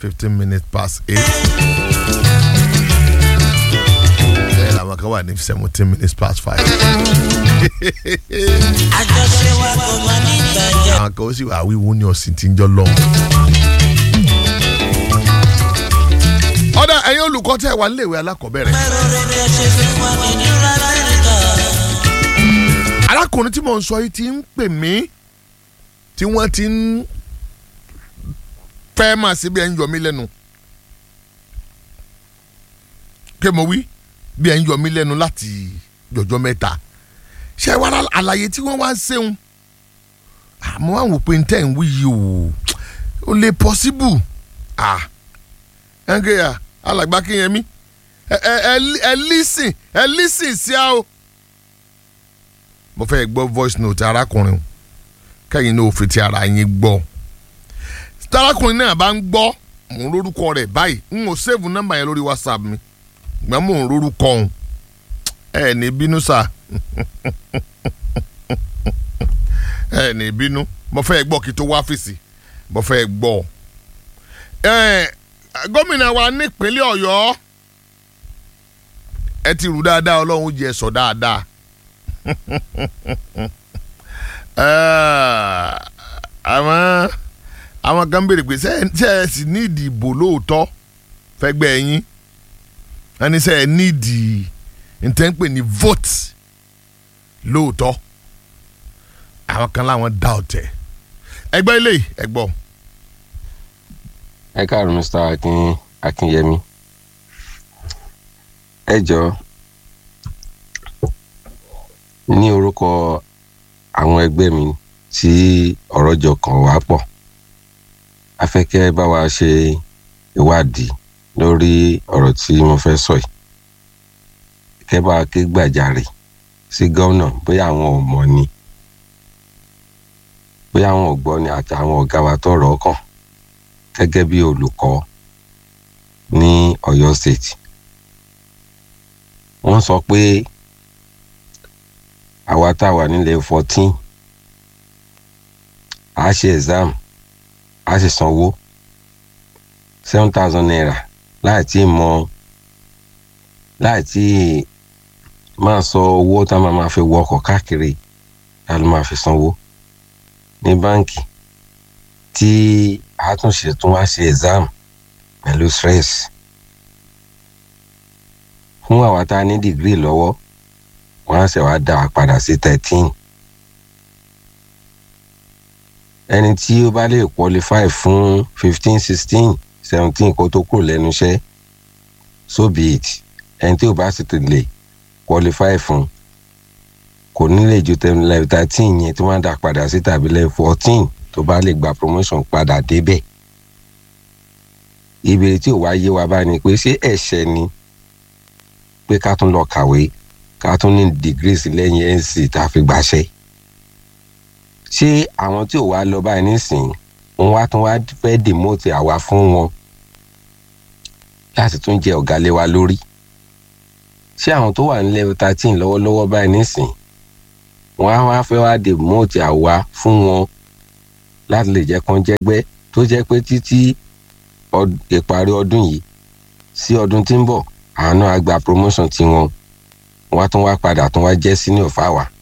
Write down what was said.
fifteen minutes past eight. bẹ́ẹ̀ làwọn kan wà ní seventeen minutes past five. àjọṣe wa kò mọ ní ìbàjẹ́. àwọn kan ó sì wà wíwú ní ọ̀sìn tí ń jọ lọ́hùn. ọ̀dà ẹ̀yin olùkọ́ tẹ́ ẹ wà níléèwé alákọ̀ọ́bẹ̀rẹ̀. mẹ́rọ rere ṣe fún wa ní ìdúrà láyìíká. arákùnrin tí mò ń sọ yìí ti ń pè mí tí wọ́n ti ń fẹ́ máa ṣe bí ẹ̀ ń yọ mí lẹ́nu. kí mo wí bí ẹ̀ ń yọ mí lẹ́nu láti jọjọ́ mẹ́ta ṣé wàá rà àlàyé tí wọ́n wá ń ṣeun àmọ́ àwọn òpin tẹ̀ ń wí yìí o ó lè possible ah ẹnkẹ́ yà alàgbà kínyẹmí ẹ ẹ ẹ ẹ lísìn ẹ lísìn sí a o mo fẹ́ gbọ́ voice note arákùnrin o kẹ́yìn náà ò fi ti ara yín gbọ́ tí arákùnrin náà bá ń gbọ́ mò ń lórúkọ rẹ̀ báyìí n ò save nọ́mbà yẹn lórí whatsapp mi gbọ́n mò ń lórúkọ òun ẹ ní bínú sá ẹ ní bínú mo fẹ́ gbọ́ kí tó wá fèsì mo fẹ́ gbọ́ ẹ gómìnà wa nípínlẹ̀ ọ̀yọ́ ẹ ti rù dáadáa ọlọ́run jẹ́ sọ dáadáa Eh, àwọn àwọn kan béèrè pé ṣé ṣé ẹ sì ní ìdìbò lóòótọ́ fẹ́gbẹ́ yín wọ́n ní ṣé ẹ ní ìdì ntẹ́ ń pè ní vote lóòótọ́ àwọn kan láwọn dá ọ̀tẹ̀ ẹgbẹ́ ilé ẹgbọ́ ẹ káàárọ̀ mr akin akinyemi ẹ jọ ní orúkọ àwọn ẹgbẹ́ mi tí ọ̀rọ̀ jọ kàn wá pọ̀ a fẹ́ kẹ́ ẹ bá wa ṣe ìwádìí lórí ọ̀rọ̀ tí mo fẹ́ sọ yìí kẹ́ bá wa ké gbàjarè sí gómìnà bóyá àwọn ò mọ̀ ni bóyá àwọn ò gbọ́ ni àti àwọn ọ̀gá wa tó rọ̀ ọ́ kàn gẹ́gẹ́ bí olùkọ́ ní Ọ̀yọ́ state wọ́n sọ pé àwa tá a wà nílẹ̀ fourteen a ṣe exam a sì sanwó seven thousand naira láì tí ì mọ láì tí ì máa sọ owó tá a máa ma fi wọ ọkọ̀ káàkiri a ló máa fi sanwó ní báǹkì tí àtúnṣe tún wá ṣe exam pẹ̀lú stress fún àwa tá a ní degree lọ́wọ́ wọ́n á ṣe wá dá a padà sí thirteen ẹni tí ó bá lè qualify fún fifteen sixteen seventeen kó tó kúrò lẹ́nu iṣẹ́ so be it ẹni tí ó bá sì ti lè qualify fún kò ní lè ju level thirteen yẹn tí wọ́n á dá padà sí tàbí level fourteen tó bá lè gba promotion padà débẹ̀ ìbéèrè tí ò wá yé wa bá ní pé ṣé ẹ̀ṣẹ̀ ni pé ká tún lọ kàwé ká tún ní degrees lẹ́yìn nc tá a fi gbàṣẹ́ ṣé àwọn tí ò wá lọ báyìí nísìnyí wọn wá tún wá fẹ́ demote àwa fún wọn láti tún jẹ ọ̀gá lé wa lórí ṣé àwọn tó wà ní level thirteen lọ́wọ́lọ́wọ́ báyìí nísìnyí wọn á wá fẹ́ wá demote àwa fún wọn láti lè jẹ́ kán jẹ́gbẹ́ tó jẹ́ pé títí ìparí ọdún yìí sí ọdún tí ń bọ̀ àánú àgbà promotion tiwọn wọ́n á tún wá padà tún wá jẹ́ senior fáwa